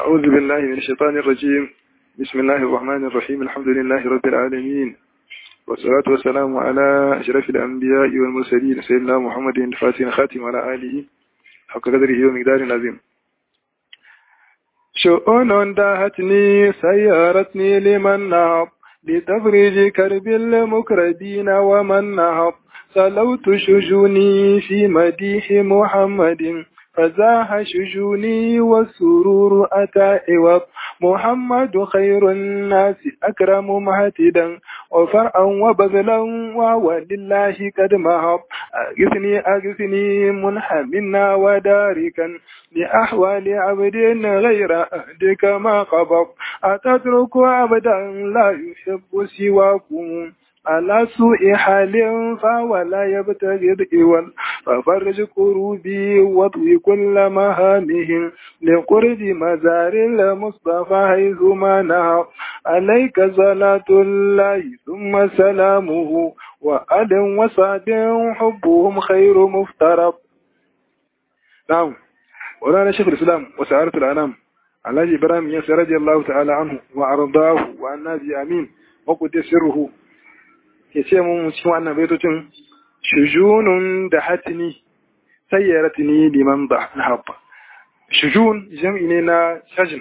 أعوذ بالله من الشيطان الرجيم بسم الله الرحمن الرحيم الحمد لله رب العالمين والصلاة والسلام على أشرف الأنبياء والمرسلين سيدنا محمد الفاتح خاتم وعلى آله حق قدره ومقدار عظيم شؤون داهتني سيارتني لمن نهض لتفريج كرب المكربين ومن نهض سلوت شجوني في مديح محمد فزاح شجوني والسرور أتى عوض محمد خير الناس أكرم مهتدا وفرعا وبذلا وهو لله قد مهب أغثني أغثني منحمنا وداركا لأحوال عبد غير أهدك ما قبض أتترك عبدا لا يحب سواكم على سوء حال فهو لا يبتغي الإول ففرج كروبي واطوي كل مهامهم لقرب مزار المصطفى حيث ما نهى عليك صلاة الله ثم سلامه وأل وسعد حبهم خير مفترض نعم ورانا شيخ الإسلام وسعارة الأنام على إبراهيم يسر رضي الله تعالى عنه وأرضاه وأن آمين وقد سره ya ce mun cikin wannan baitocin shujunun da hatini sayyaratini liman da na haɓa shujun jam'i ne na shajin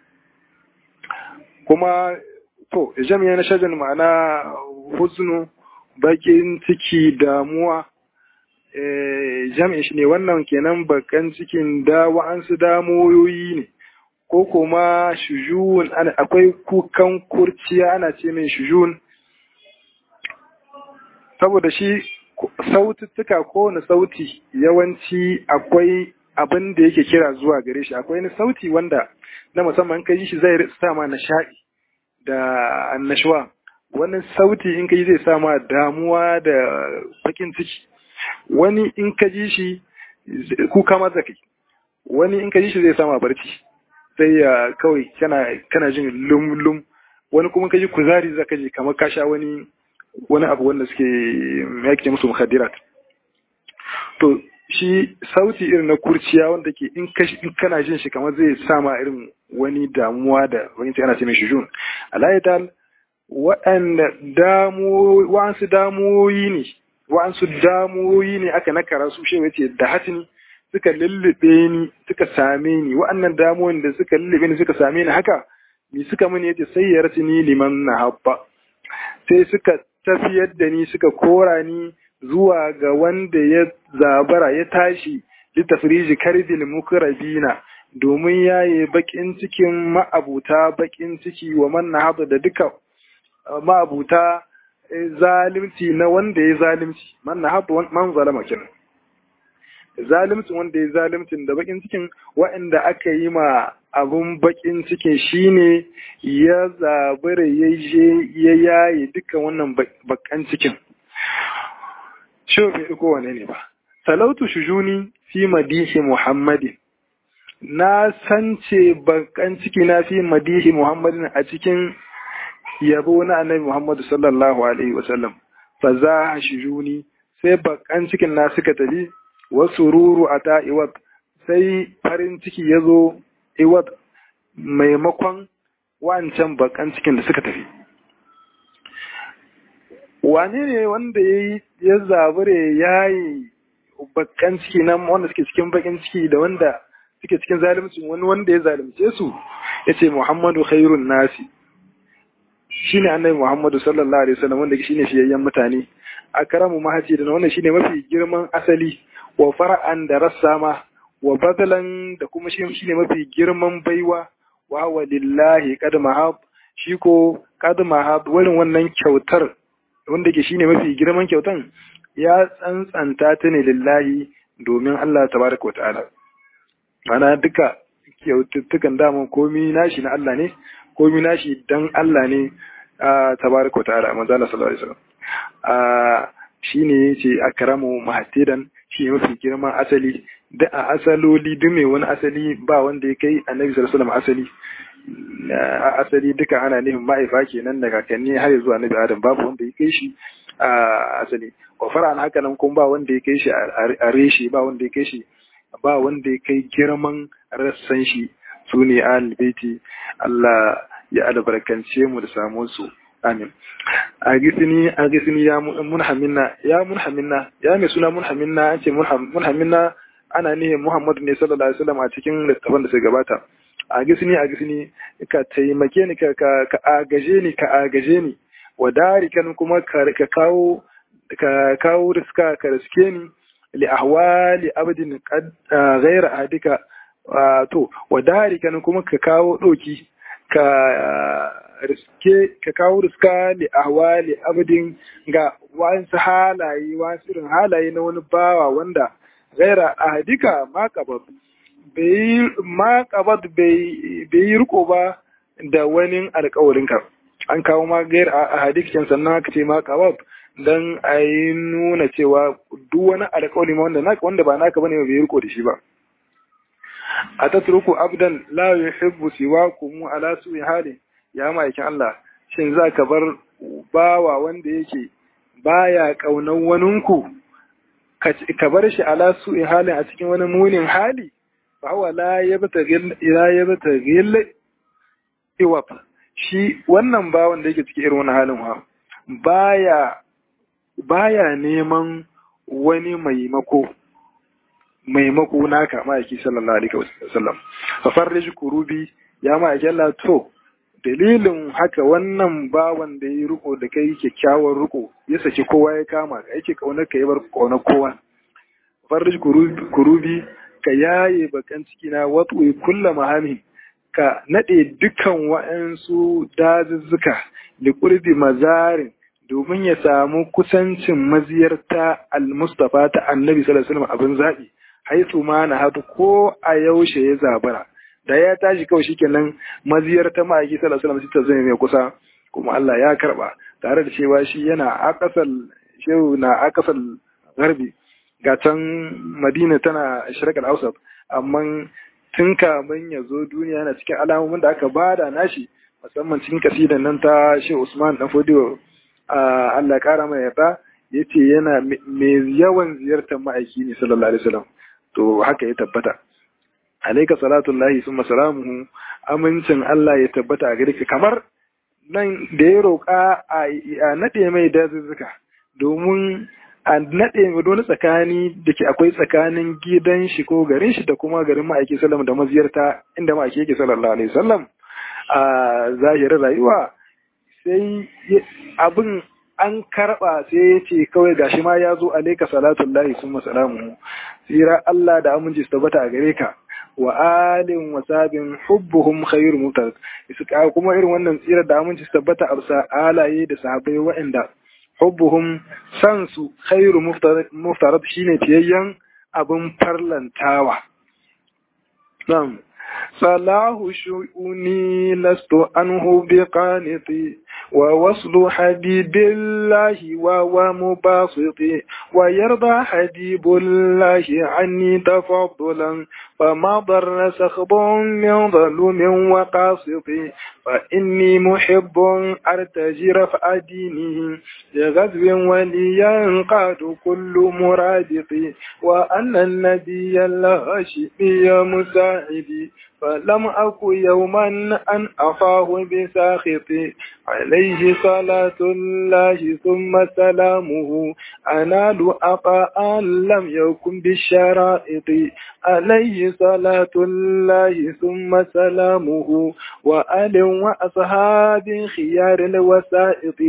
kuma to jam'i ne na shajin ma'ana huznu bakin ciki damuwa jam'i shi ne wannan kenan bakan cikin da wa'ansu damoyoyi ne ko kuma shujun akwai kukan kurciya ana ce mai shujun saboda shi saututtuka kowane sauti yawanci akwai abin da yake kira zuwa gare shi akwai wani sauti wanda na musamman ka yi shi zai sa ma nishaɗi da annashuwa wani sauti in ka yi zai sa ma damuwa da bakin ciki wani in ka ji shi kuka ma zaka wani in ka ji shi zai sa ma barci sai ya kawai kana jin lum-lum wani kuma ka ji kuzari zaka ji kamar ka sha wani wani abu wanda suke yake musu mukhaddirat to shi sauti irin na kurciya wanda ke in kana jin shi kamar zai sama irin wani damuwa da wani ana ce mai shujun alayyadal waɗanda damu wa'ansu damuwoyi ne wa'ansu damuwoyi ne aka nakara su shi wace da hatini suka lullube ni suka same ni wa'annan damuwoyin da suka lullube ni suka same ni haka ni suka mini yace sayyar ni liman na habba sai suka tafiyar da ni suka kora ni zuwa ga wanda ya zabara ya tashi litafriji karbil mukrabina domin yaye bakin cikin ma'abuta bakin ciki wa man nahaba da duka ma'abuta zalimci na wanda ya zalimci man nahaba man zalama kin zalimcin wanda ya zalimcin da bakin cikin waɗanda aka yi ma abun bakin cikin shine ya zabura ya je ya yaye dukkan wannan bakan cikin shi bai ɗauko wane ne ba salautu shujuni fi madihi muhammadin na sance bakan ciki na fi madihi muhammadin a cikin yabo na annabi muhammadu sallallahu alaihi wasallam fa za shujuni sai bakan cikin na suka tafi wasu ruru a ta iwat sai farin ciki ya zo iwat maimakon wancan bakan cikin da suka tafi wane ne wanda ya zabure ya yi bakan ciki nan wanda suke cikin bakin ciki da wanda suke cikin zalimcin wani wanda ya zalimce su ya ce muhammadu khairun nasi shine annabi muhammadu sallallahu alaihi wasallam wanda shine fiyayyen mutane a karamu mahaji da wannan shine mafi girman asali wa fara'an da rassa ma wa badalan da kuma shi ne mafi girman baiwa wa wa lillahi qad mahab shi ko qad mahab wurin wannan kyautar wanda ke shine mafi girman kyautan ya tsantsanta ta ne lillahi domin Allah tabaraka wa ta'ala mana duka kyaututtukan daman komi nashi na Allah ne komi nashi dan Allah ne tabaraka wa ta'ala manzo Allah sallallahu alaihi wasallam shine yace akramu mahatidan shi mafi girman asali da a asaloli duk mai wani asali ba wanda ya kai annabi sallallahu alaihi wasallam asali a asali duka ana nufin ma'aifa kenan da kakanni har zuwa annabi adam babu wanda ya kai shi a asali wa fara'an haka nan kuma ba wanda ya kai shi a reshe ba wanda ya kai shi ba wanda ya kai girman rassan shi su ne baiti Allah ya albarkance mu da samu su amin a gisini a gisini ya munhaminna ya munhaminna ya mai suna munhaminna an ce munhaminna ana ne Muhammadu ne sallallahu alaihi wasallam a cikin littafin da suka gabata a gisini a gisini ka taimake ni ka ka agaje ni ka agaje ni wadarikan kuma ka kawo ka kawo riska ka riske ni li ahwali abdin qad ghayra ahadika to wadarikan kuma ka kawo doki ka riske ka kawo riska li ahwali abdin ga wasu halaye wasu irin halaye na wani bawa wanda ghayra ahadika ma qabab bai ma qabad bai bai riko ba da wani alƙawarinka an kawo ma gair a hadikin sannan aka ce ma qabab dan a yi nuna cewa duk wani alƙawari ma wanda naka wanda ba naka bane bai riko da shi ba a tatruku abdan la yuhibbu siwakum ala su'i hali ya ma'aikin Allah shin za ka bar bawa wanda yake baya kaunan waninku ka bar shi ala su'i halin a cikin wani munin hali fa huwa la yabtagil ila yabtagil iwab shi wannan bawan da yake cikin irin wani halin ha baya baya neman wani maimako maimako naka ma'aiki sallallahu alaihi wasallam fa farrij kurubi ya ma'aiki Allah to dalilin haka wannan bawan da ya riko da kai kyakkyawar riko ya saki kowa ya kama ka yake kaunar ka ya bar kaunar kowa farrij kurubi ka yaye bakan ciki na watsu kulla mahami ka nade dukan wa'ansu dazuzzuka da kurbi mazarin domin ya samu kusancin maziyarta al-mustafa ta annabi sallallahu alaihi wasallam abin zabi haitu ma na hadu ko a yaushe ya zabara da ya tashi kawai shikenan maziyarta ma'aiki sallallahu alaihi wasallam ta zai mai kusa kuma Allah ya karba tare da cewa shi yana akasal shehu na akasal garbi ga can Madina tana shirkar Ausaf amma tun kamun ya zo duniya yana cikin alamomin da aka bada nashi musamman cikin kasidan nan ta Shehu Usman dan Fodiyo Allah ya kara mai yarda yace yana mai yawan ziyartar ma'aiki ne sallallahu alaihi wasallam to haka ya tabbata alayka salatullahi summa salamuhu amincin Allah ya tabbata a gare ka kamar nan da ya roƙa a nade mai dazuzzuka domin a naɗe wani tsakani da ke akwai tsakanin gidan shi ko garin shi da kuma garin ma'aiki sallam da maziyarta inda ma'aiki yake sallallahu alaihi wasallam a zahirin rayuwa sai abin an karɓa sai ya ce kawai gashi ma ya zo alaika salatun lahi sun masalamu tsira Allah da aminci su tabbata a gare ka wa alin wa sabin hubbuhum khairu mutar kuma irin wannan tsira da aminci su tabbata a bisa alaye da sahabbai waɗanda hubbuhum san su khairu muftarat shine tiyayyan abin farlantawa nam salahu shu'uni lastu anhu biqaniti wa waslu habibillahi wa wa mubasiti wa yarda habibullahi anni tafaddulan فما ضر سخب من ظلوم وقاسط فإني محب أرتجي رفع دينه لغزو ولينقاد كل مرادق وأن النبي الهاشمي مساعدي فلم أك يوما أن أخاه بساخطي عليه صلاة الله ثم سلامه أنال أقاء لم يكن بالشرائط عليه صلاة الله ثم سلامه وآل وأصحاب خيار الوسائط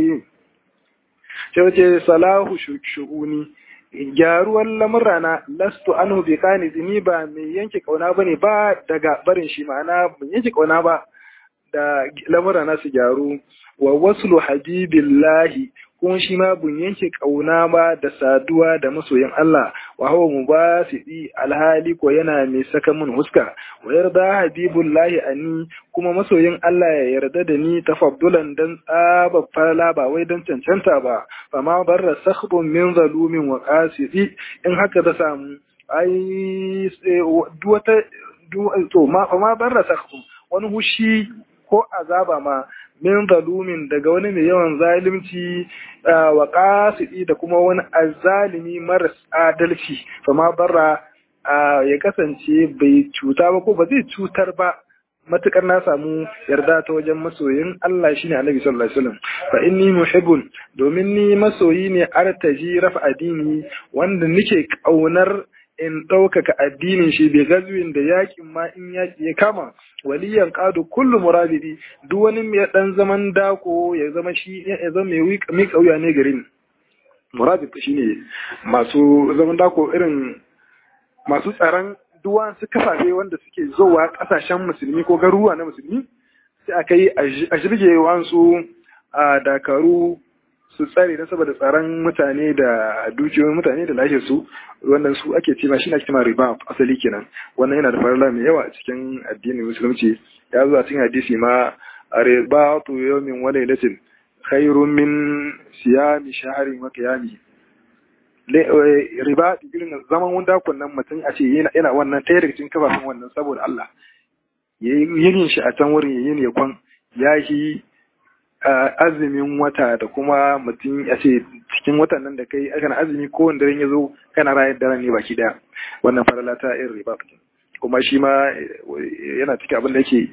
شوكي صلاح شؤوني gyaruwar lamurana lastu anhu bi kani ni ba mai yanke kauna bane ba daga barin shi ma'ana ban yanke kauna ba da lamurana su gyaru wa waslu habibillahi kuma shi ma bun yanke kauna ba da saduwa da masoyin Allah wa hawa mubasidi alhali ko yana mai saka mun huska wa yarda habibullahi ani kuma masoyin Allah ya yarda da ni tafaddulan dan tsaba fala ba wai dan cancanta ba fa ma barra sakhbun min zalumin wa qasidi in haka ta samu ai duwata to ma fa ma barra sakhbun wani hushi ko azaba ma min zalumin daga wani mai yawan zalimci wa qasidi da kuma wani azalimi maras adalci fa ma barra ya kasance bai cuta ba ko ba zai cutar ba matukar na samu yarda ta wajen masoyin Allah shine Annabi sallallahu alaihi wasallam fa inni muhibbun domin ni masoyi ne artaji rafa addini wanda nake kaunar in ɗaukaka addinin shi bai gazuwin da yakin ma in yaki ya kama waliyan ƙadu kullu muradidi duk wani mai ɗan zaman dako ya zama shi ya zama mai mi kauya ne garin muradid shine masu zaman dako irin masu tsaron duwan su kafafe wanda suke zowa ƙasashen musulmi ko garuruwa na musulmi sai aka yi a jirge wansu a dakaru su tsare na saboda tsaron mutane da dukiyoyin mutane da lafiyar su wannan su ake cewa shi ne ake cewa riba asali kenan wannan yana da farla mai yawa a cikin addinin musulunci ya zo a cikin hadisi ma riba tu yawmin wa laylatin khairun min siyami shahrin wa qiyami riba irin zaman wanda kunnan mutum a ce yana wannan ɗaya daga cikin kafafen wannan saboda Allah yin shi a can wurin yin ya kwan ya yi azumin wata da kuma mutum a ce cikin watan nan da kai kana azumi ko wanda ya zo kana rayar da ne baki daya wannan farala ta irin riba kuma shi ma yana cikin abin da yake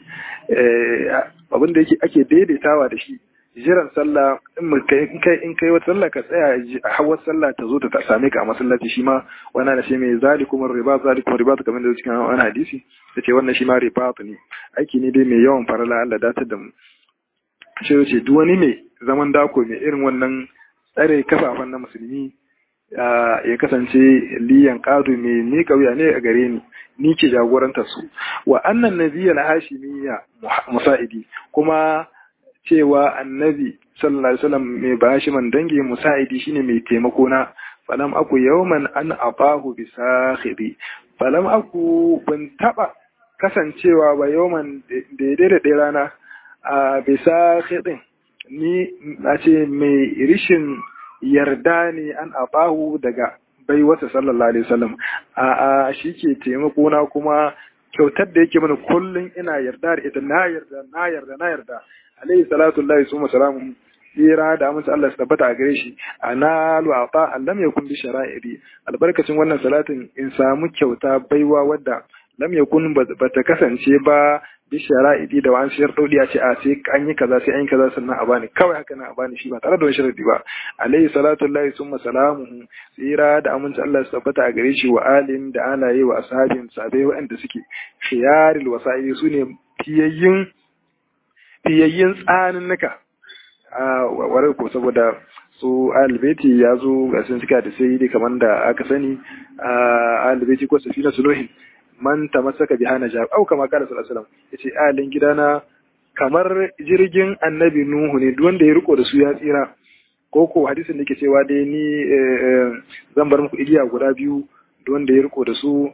abin da yake ake daidaitawa da shi jiran sallah in kai in kai wata sallah ka tsaya a hawar sallah ta zo ta same ka a masallaci shi ma wannan na shi mai zalikum riba zalikum riba kamar da cikin wani hadisi yace wannan shi ma riba ne aiki ne dai mai yawan farala Allah datar da mu shi ce duk wani mai zaman dako mai irin wannan tsare kafafan na musulmi ya kasance liyan kadu mai ni kauya ne a gare ni ni ke jagorantar su wa annan nabiyal hashimiyya musa'idi kuma cewa annabi sallallahu alaihi wasallam mai bashiman dangi musa'idi shine mai taimako na falam aku yawman an abahu bi sakhibi falam aku ban taba kasancewa ba yawman daidai da ɗaya rana a bisa hidin ni a ce mai rishin yarda ne an abahu daga bai wata sallallahu alaihi wasallam a a shi ke taimako na kuma kyautar da yake mana kullum ina yarda da ita na yarda na yarda na yarda alaihi salatu lillahi summa salamu tsira da amince Allah su tabbata a gare shi ana lu'ata allam yakun bi shara'iri albarkacin wannan salatin in samu kyauta baiwa wadda lam yakun bata kasance ba bi shara'idi da wani sharɗoɗi a ce a sai an yi kaza sai an yi kaza sannan a bani kawai haka nan a bani shi ba tare da wani sharadi ba alayhi salatu lillahi summa salamuhu tsira da aminci Allah su tabbata a gare shi wa alin da alaye wa ashabin sabai waɗanda suke khiyaril wasa'ili su ne fiyayyin fiyayyin tsaninnika a warar ko saboda su albeti ya zo ga sun cika da sai dai kamar da aka sani a albeti ko safina sunuhin man tamassaka biha najab au kama kala sallallahu alaihi wasallam yace alin gidana kamar jirgin annabi nuhu ne duk wanda ya riko da su ya tsira ko ko hadisin da ke cewa dai ni zan bar muku igiya guda biyu duk wanda ya riko da su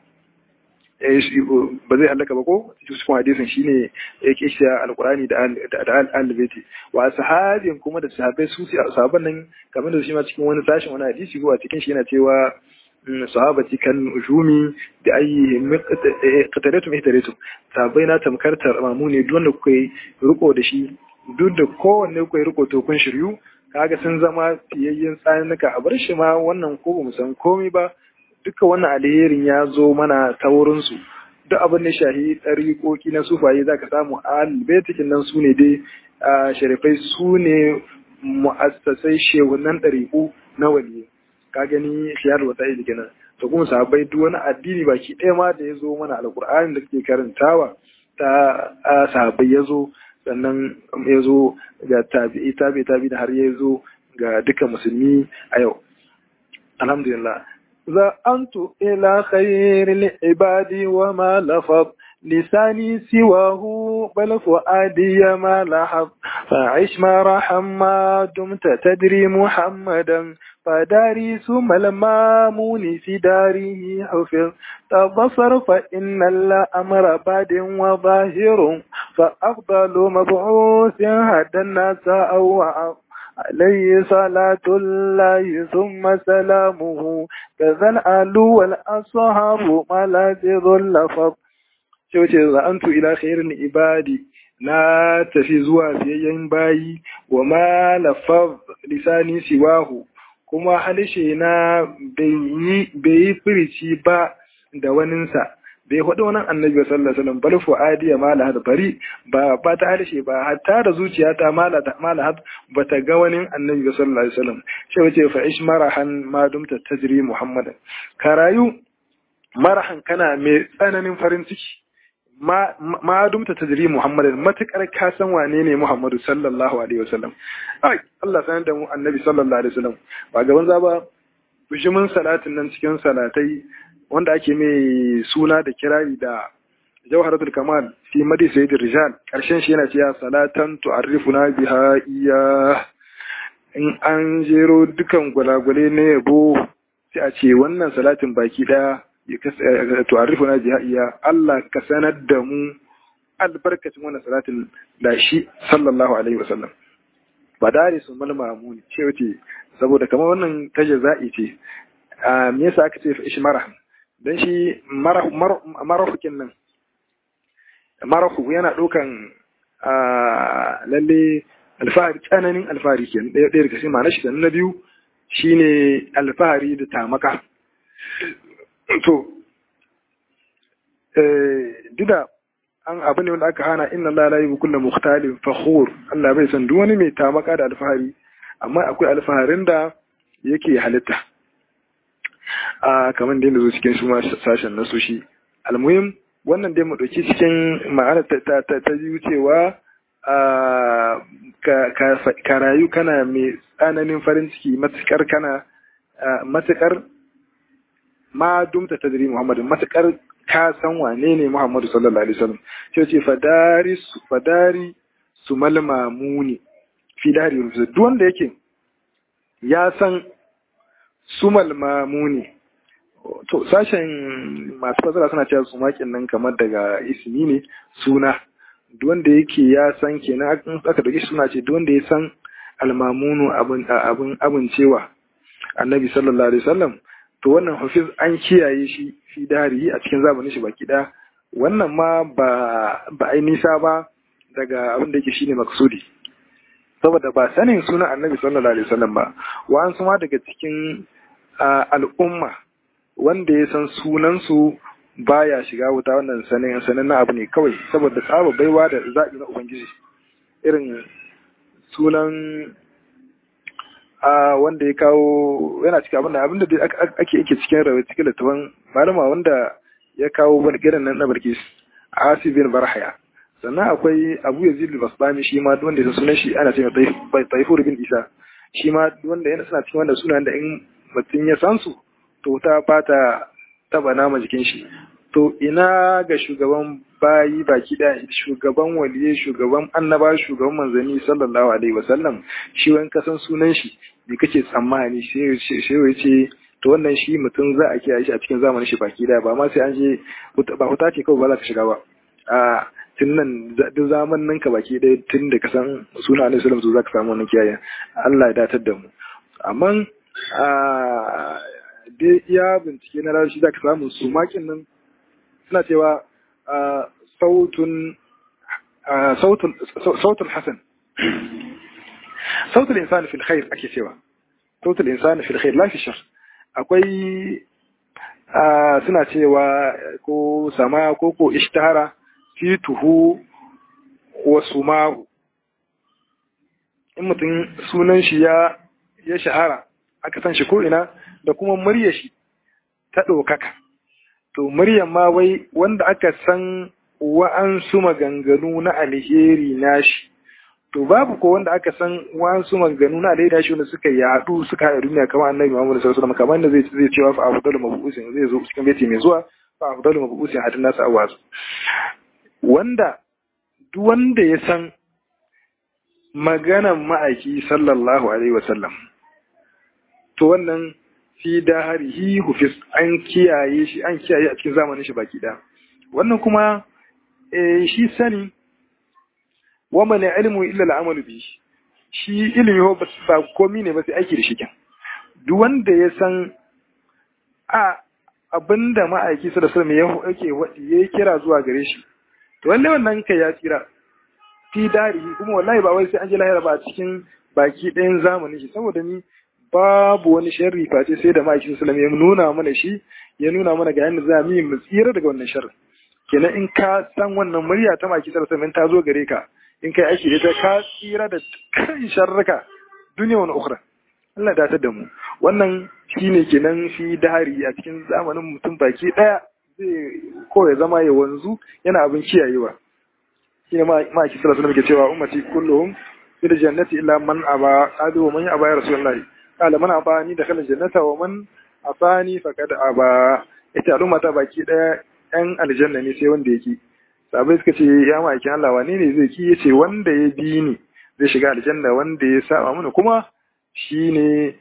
ba zai halaka ba ko cikin hadisin shine yake shi alqurani da da al-baiti wa sahabin kuma da sahabbai su sahabban nan kamar da shi ma cikin wani sashin wani hadisi ko a cikin shi yana cewa sahabati kan ujumi da ayyihim qatalatum ihtaratum sahabbai na tamkar tarmamu ne duk wanda kuka yi riko da shi duk da kowanne kuka yi riko to kun shiryu kaga sun zama fiyayyen tsanuka a bar shi ma wannan ko ba mu san komai ba duka wannan alherin ya zo mana ta wurinsu duk abin da shahi ɗariƙoƙi na sufaye za ka samu albetikin nan su ne dai sharifai su ne mu'assasai shehunan ɗariƙu na waliyu ka gani shiyar wata ili kenan to kuma sahabbai duk wani addini baki ɗaya ma da ya zo mana alƙur'ani da ke karantawa ta sahabbai ya zo sannan ya zo ga tabi'i tabi'i tabi'i da har ya zo ga duka musulmi a yau alhamdulillah زأنت إلى خير العباد وما لفظ لساني سواه بل فؤادي ما لحظ فعش ما رحم ما دمت تدري محمدا فداري ثم المامون في داره حفظ تبصر فإن الأمر باد وظاهر فأفضل مبعوث هدى الناس أو عليه صلاة الله ثم سلامه كذا الآل والأصحاب ملاذذ اللفظ شو ce za'antu ila khairin ibadi na tafi zuwa fiyayyen bayi wa ma lafaz lisani siwahu kuma halishe na bai yi firici ba da waninsa bai faɗi wani annabi sallallahu alaihi wasallam bal fu'adi ma la bari ba ba ta harshe ba hatta da zuciyata ma la ma la ba ta ga wani annabi sallallahu alaihi wasallam sai wace fa ish marahan ma dumta tajri muhammadan ka rayu marahan kana mai tsananin farin ciki ma dumta tajri muhammadan matukar ka san wane ne muhammadu sallallahu alaihi wasallam ai Allah sanar da mu annabi sallallahu alaihi wasallam ba gaban za ba bishimin salatin nan cikin salatai wanda ake mai suna da kirari da jawharatul kamal fi madi sayyidir rijal karshen shi yana cewa salatan tu'arrifuna biha iya in an jero dukan gwalagwale na yabo sai a ce wannan salatin baki daya ya tu'arrifuna biha iya Allah ka sanar da mu albarkacin wannan salatin da shi sallallahu alaihi wasallam ba dare su malmamu ne ce wace saboda kamar wannan ta jaza'i ce me yasa aka ce ishmara dan shi marahukin nan marahu yana ɗaukan lalle alfahari tsananin alfahari ke ɗaya ɗaya daga cikin ma'anar shi na biyu shine alfahari da tamaka to duk da an abu ne wanda aka hana inna Allah la yuhibbu kulla mukhtalin fakhur Allah bai san duk wani mai tamaka da alfahari amma akwai alfaharin da yake halitta a kamar da zo cikin su ma sashen na su shi almuhim wannan dai mu dauki cikin ma'ana ta ta ta biyu cewa ka rayu kana mai tsananin farin ciki matukar kana matukar ma dumta tadri Muhammadu matukar ka san wane ne Muhammadu sallallahu alaihi wasallam sai ce fadari fadari sumal mamuni fi dari duk wanda yake ya san sumal mamuni to sashen masu fasara suna cewa sumakin nan kamar daga ismi ne suna duk wanda yake ya san kenan aka dauki suna ce duk wanda ya san almamunu abin abin abincewa annabi sallallahu alaihi wasallam to wannan hafiz an kiyaye shi fi dari a cikin zamanin shi baki da wannan ma ba ba ai nisa ba daga abin da yake shine maksudi saboda ba sanin sunan annabi sallallahu alaihi wasallam ba wa an ma daga cikin al'umma wanda ya san sunansu baya shiga wuta wannan sanin sanin na abu ne kawai saboda tsaba baiwa da zaɓi na ubangiji irin sunan a wanda ya kawo yana cikin abin da abin da ake yake cikin rawa cikin littafin malama wanda ya kawo gidan nan na barkis asi bin barhaya sannan akwai abu yazid al-basbami shi ma wanda ya sunan shi ana cewa taifur bin isa shi ma wanda yana suna cikin wanda sunan da in mutum ya san su to ta fata taba nama jikin shi to ina ga shugaban bayi baki da shugaban waliye shugaban annaba shugaban manzanni sallallahu alaihi wasallam shi wani kasan sunan shi me kake tsammani sai ya ce to wannan shi mutum za a kiyaye shi a cikin zamanin shi baki da ba ma sai an je ba huta ce kawai ba za ka shiga ba a tun nan duk zamanin ka baki ɗaya tun da ka san suna alaihi wasallam za ka samu wannan kiyaye Allah ya datar da mu amma dai iya bincike na rashi za ka samu su makin nan suna cewa sautun sautun hasan sautul insani fil khair ake cewa sautul insani fil khair la fi shar akwai suna cewa ko sama ko ko ishtahara fituhu wa sumahu in mutum sunan shi ya ya shahara aka san shi ko ina da kuma murya shi ta ɗaukaka to muryan ma wai wanda aka san wa'ansu maganganu na alheri nashi to babu ko wanda aka san wa'ansu maganganu na alheri nashi wanda suka yaɗu suka haɗa duniya kamar annabi Muhammad sallallahu alaihi wasallam kamar yadda zai zai cewa fa afdalu mabu'usin zai zo cikin baiti mai zuwa fa afdalu mabu'usin hadin nasu awazu wanda duk wanda ya san maganan ma'aiki sallallahu alaihi wasallam to wannan fi daharihi hufis an kiyaye shi an kiyaye a cikin zamanin shi baki da wannan kuma shi sani wa man ilmu illa al'amalu bi shi ilimi ho ba komi ne ba sai aiki da shi kin duk wanda ya san a abinda ma'aiki sallallahu alaihi wasallam yake wadi yayi kira zuwa gare shi to wallahi wannan kai ya tsira fi darihi kuma wallahi ba wai sai an ji lahira ba a cikin baki ɗayan zamanin shi saboda ni babu wani sharri face sai da ma'aikin sallallahu ya nuna mana shi ya nuna mana ga yadda za mu yi mu tsira daga wannan sharri kenan in ka san wannan murya ta ma'aikin sallallahu alaihi ta zo gare ka in kai aiki da ita ka tsira da kan sharrika duniya wani ukhra Allah ya datar da mu wannan shine kenan shi dahari a cikin zamanin mutum baki daya zai ko ya zama ya wanzu yana abin kiyayewa shine ma ma ki sallallahu alaihi cewa ummati kulluhum fil jannati illa man aba qalu wa man aba ya rasulullahi qala man aba ni dakhala jannata wa man afani faqad aba ita al'umma ta baki daya yan aljanna ne sai wanda yake sabai suka ce ya ma'aikin Allah wane ne zai ki yace wanda ya bi ni zai shiga aljanna wanda ya saba mana kuma shine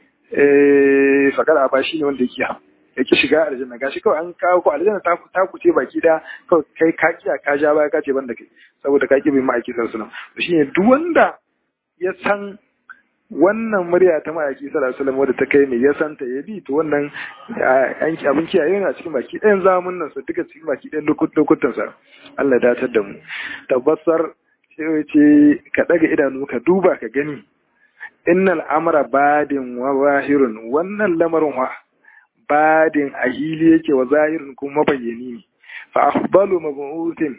eh faqad aba shine wanda yake yake shiga aljanna gashi kawai an kawo ku aljanna ta ku ta ku ce baki da kawai kai ka kiya ka ja baya ka ce banda kai saboda ka ki bai ma'aiki sallallahu alaihi wasallam shine duk wanda ya san wannan murya ta ma'aiki sallallahu alaihi wasallam wadda ta kai mai ya san ta ya bi to wannan yanki abin kiyaye yana cikin baki ɗayan zamun nan sa duka cikin baki ɗayan lokutan sa Allah ya datar da mu tabbasar sai ce ka daga idanu ka duba ka gani innal amra badin wa zahirun wannan lamarin wa badin a hili yake wa zahirin kuma mabayyani ne fa afdalu mabu'utin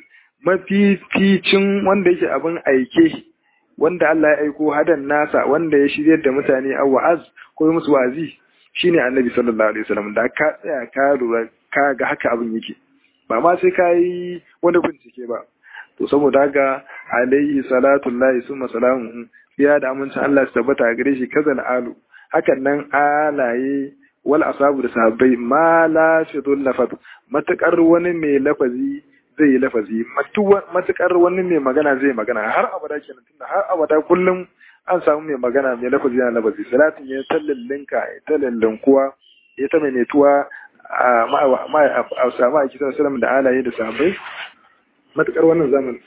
mafificin wanda yake abin aike wanda Allah ya aiko hadan nasa wanda ya shiryar da mutane a wa'az ko musu wazi shine annabi sallallahu alaihi wasallam da ka tsaya ka lura ka ga haka abin yake ba ma sai ka yi wani bincike ba to saboda haka alaihi salatu lahi summa salamu ya da amincin Allah su tabbata gare shi kazal alu hakan nan alaye wal asabu da sahabbai ma la fidul lafaz matakar wani mai lafazi zai yi lafazi matukar wani mai magana zai magana har abada kenan tunda har abada kullum an samu mai magana mai lafazi yana lafazi salatin ya tallallinka ya tallallinkuwa ya ta maimaituwa a samu a kisan salam da alaye da sahabbai matukar wannan zamani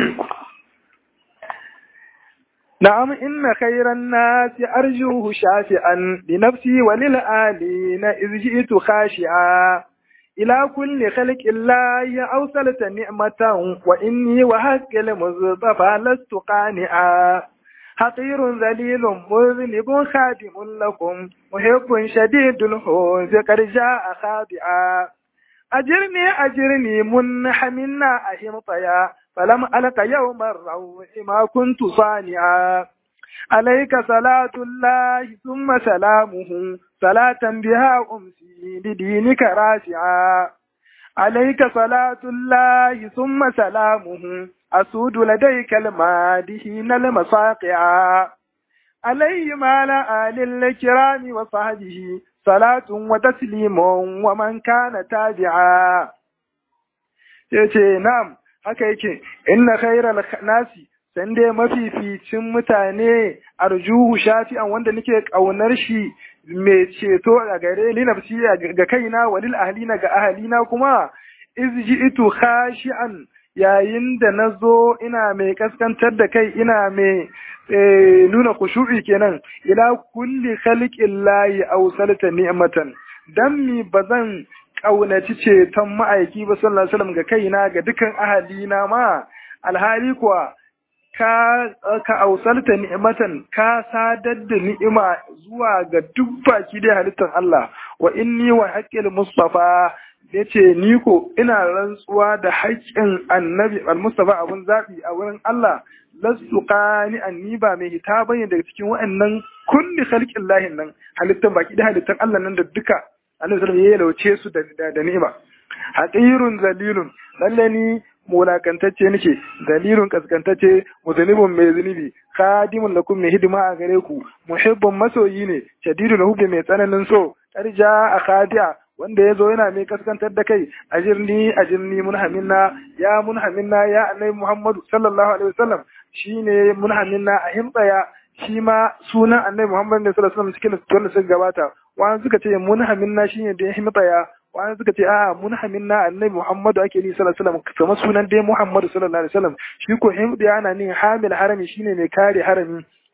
نعم إن خير الناس أرجوه شافعا لنفسي وللآلين إذ جئت خاشعا إلى كل خلق الله أوصلت نعمة وإني وحق المصطفى لست قانعا حقير ذليل مذنب خادم لكم محب شديد الحوز قد جاء خاضعا أجرني أجرني منحمنا أهمطيا فلم ألق يوم الروح ما كنت صانعا عليك صلاة الله ثم سلامه صلاة بها أمسي لدينك راسعا عليك صلاة الله ثم سلامه أسود لديك المادهين المصاقعا عليه ما آل الكرام وصحبه صلاة وتسليم ومن كان تابعا yace na'am haka yake inna khairal nasi san dai mafificin mutane arjuhu shafi'an wanda nake kaunar shi mai ceto a gare ni nafsi ga kaina walil ahlina ga ahlina kuma iz ji'tu khashi'an yayin da nazo ina mai kaskantar da kai ina mai nuna khushu'i kenan ila kulli khalqillahi awsalta ni'matan dan mi bazan kaunaci ceton ma'aiki ba sallallahu alaihi wasallam ga kaina ga dukan ahalina ma alhali kuwa ka ka ausalta ni'matan ka sadar da ni'ima zuwa ga duk baki da halittar Allah wa inni wa haqqil mustafa yace ni ko ina rantsuwa da haƙƙin annabi al-mustafa abun zabi a wurin Allah lastu qani anni ba mai hita bane daga cikin wa'annan kulli khalqin lahin nan halittar baki da halittar Allah nan da duka annabi sallallahu alaihi wasallam ya lauce su da da ni'ima haqirun zalilun lalle ni mulakantacce nake dalilun kaskantacce muzunibun mai zunubi khadimun lakum mai hidima a gare ku muhibbun masoyi ne shadidul hubbi mai tsananin so karja a khadi'a wanda ya zo yana mai kaskantar da kai ajirni ajirni munhaminna ya munhaminna ya annabi muhammadu sallallahu alaihi wasallam shine munhaminna a himtsaya shi ma sunan annabi muhammadu ne sallallahu alaihi wasallam cikin wanda suka gabata wani suka ce munhaminna shine da ya himtsaya wani suka ce a munhaminna annabi muhammadu ake ni sallallahu alaihi wasallam kamar sunan dai muhammadu sallallahu alaihi wasallam shi ko himdi ana nin hamil harami shine mai kare harami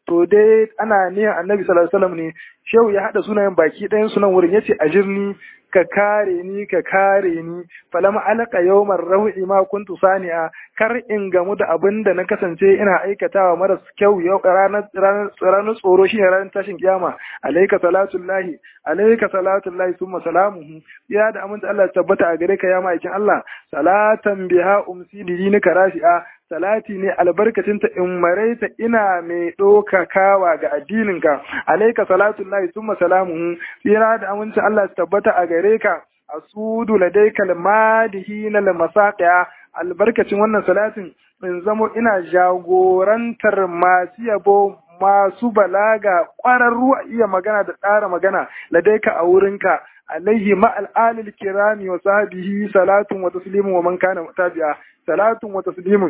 to dai ana niyan annabi sallallahu alaihi wasallam ne shehu ya hada sunayen baki ɗayan sunan wurin yace ajirni ka kare ni ka kare ni falam alaka yawmar rawi ma kuntu sani'a kar in gamu da abin da na kasance ina aikatawa maras kyau yau ranar ranar tsoro shine ranar tashin kiyama alayka salatullahi alayka salatullahi summa salamuhu ya da aminta Allah tabbata a gare ka ya ma'aikin Allah salatan biha umsi dinika rafi'a salati ne albarkacinta in maraita ina mai ɗaukakawa ga addininka alaika salatullahi summa salamuhu tsira da amincin Allah su tabbata a gare ka asudu ladaika almadihi na lamasaqiya albarkacin wannan salatin in zamo ina jagorantar masu yabo masu balaga ƙwararru a iya magana da tsara magana ladaika a wurinka alaihi ma'al alil kirami wa sahbihi salatun wa taslimun wa man kana tabi'a salatun wa taslimun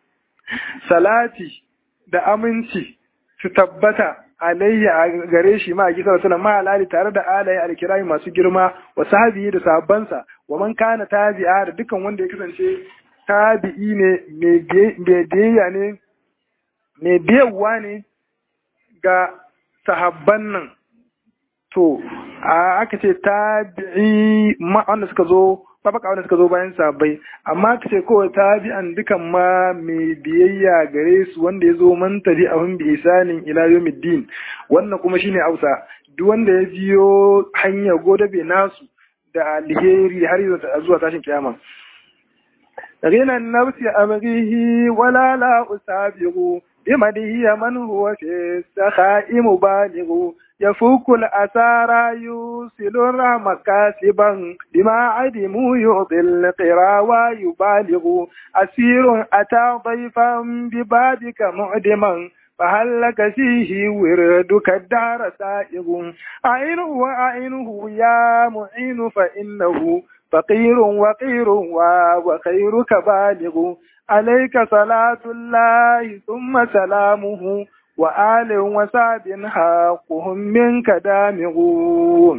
salati da aminci su tabbata alayhi a gare shi ma a gisar suna ma alali tare da alaye alkirami masu girma wa sahabi da sahabbansa wa man kana tabi'a da dukan wanda ya kasance tabi'i ne mai biyayya ne mai biyarwa ne ga sahabban nan to aka ce tabi'i ma wanda suka zo tabaka wanda suka zo bayan sabai amma ka ce kawai tabi'an dukan ma mai biyayya gare su wanda ya zo man tabi abin bi isanin ila yawmiddin wannan kuma shine Hausa duk wanda ya biyo hanya godabe nasu da alheri har zuwa tashin kiyama غنى النفس أبغيه ولا لا أسابغ بمده من هو في السخاء مبالغ يفوك الأسارى يوصل الرحم كاسبا بما عدموا يعطي القرى ويبالغ أسير أتى ضيفا ببابك معدما فهل لك فيه وردك الدار سائغ أعينه وأعينه يا معين فإنه فقير وقير وخيرك بالغ عليك صلاة الله ثم سلامه وآل وسعد حقهم منك دامغون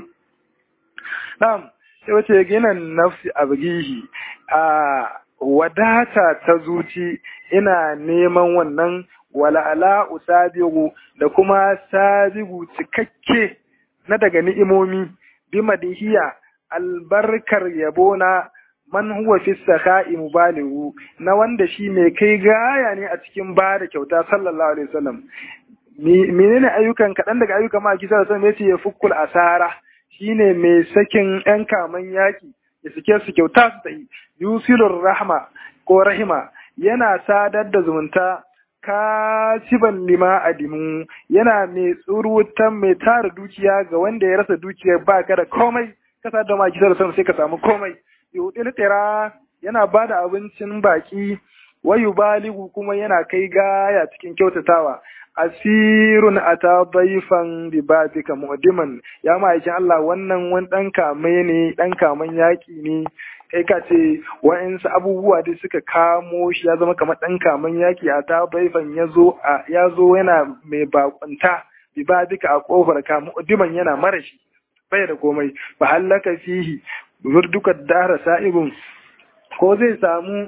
نعم sai wace ginin nafsi a bugihi a wadata ta zuci ina neman wannan wala'ala usabigu da kuma sabigu cikakke na daga ni'imomi bi madihiya albarkar yabona man huwa fi sakha'i mubaligu na wanda shi mai kai gaya ne a cikin ba da kyauta sallallahu alaihi wasallam menene ayyukan kaɗan daga ayyukan ma kisa da yace ya fukul asara shine mai sakin yan kaman yaki ya sike su kyauta su tayi yusilur rahma ko rahima yana sadar da zumunta kasiban lima adimu yana mai tsurutan mai tara dukiya ga wanda ya rasa dukiyar ba ka da komai kasa da ma kisar sai ka samu komai yudil tira yana ba da abincin baki wayu baligu kuma yana kai gaya cikin kyautatawa asirun ata daifan bi babika mu'diman ya ma'aikin Allah wannan wani dan kamai ne dan kaman yaki ne kai ka ce wa'insu abubuwa da suka kamo shi ya zama kamar dan kaman yaki a ta daifan yazo yazo yana mai bakunta bi babika a kofar ka mu'diman yana marashi bai da komai fa hallaka fihi wirduka dara sa'ibun ko zai samu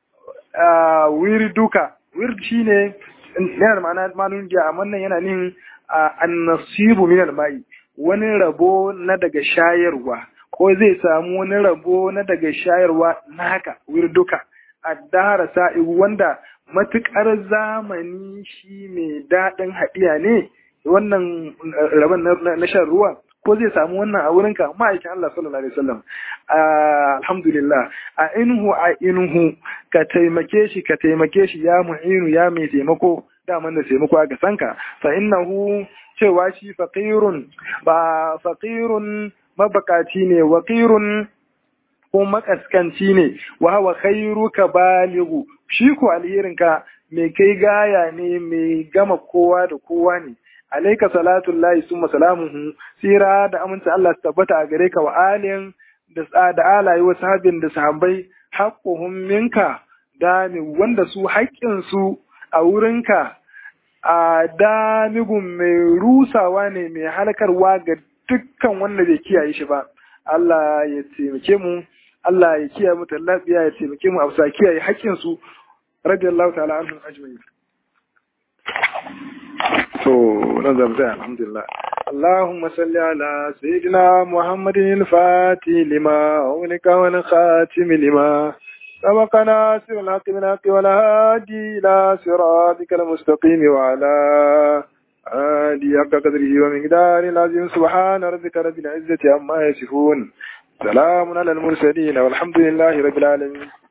wirduka wird shine yana ma'ana manun giya amma nan yana nin annasibu min mai wani rabo na daga shayarwa ko zai samu wani rabo na daga shayarwa naka wirduka addara sa'ibu wanda matukar zamani shi mai daɗin haɗiya ne wannan rabon na shan ruwa ko zai samu wannan a wurinka ma'aikin Allah sallallahu alaihi wasallam alhamdulillah a inhu a inhu ka taimake shi ka taimake shi ya mu'inu ya mai taimako daman da taimako ga sanka fa innahu cewa shi faqirun ba faqirun mabakaci ne waqirun ko makaskanci ne wa hawa khairuka balighu shi ko alherinka mai kai gaya ne mai gama kowa da kowa ne alaika salatun lahi summa salamuhu sira da aminta Allah su tabbata a gare ka wa alin da da alayi wa sahabin da sahabbai haqquhum minka dami wanda su haƙƙin su a wurinka a damigun mai rusawa ne mai halkarwa ga dukkan wanda bai kiyaye shi ba Allah ya taimake mu Allah ya kiyaye mu lafiya ya taimake mu a bisa kiyaye haƙƙin su radiyallahu ta'ala anhum ajma'in to nan zan tsaya alhamdulillah اللهم صل على سيدنا محمد الفاتح لما أغلق والخاتم لما سبق ناصر الحق بالحق والهادي إلى صراطك المستقيم وعلى آله حق قدره ومقداره العظيم سبحان ربك رب العزة عما يصفون سلام على المرسلين والحمد لله رب العالمين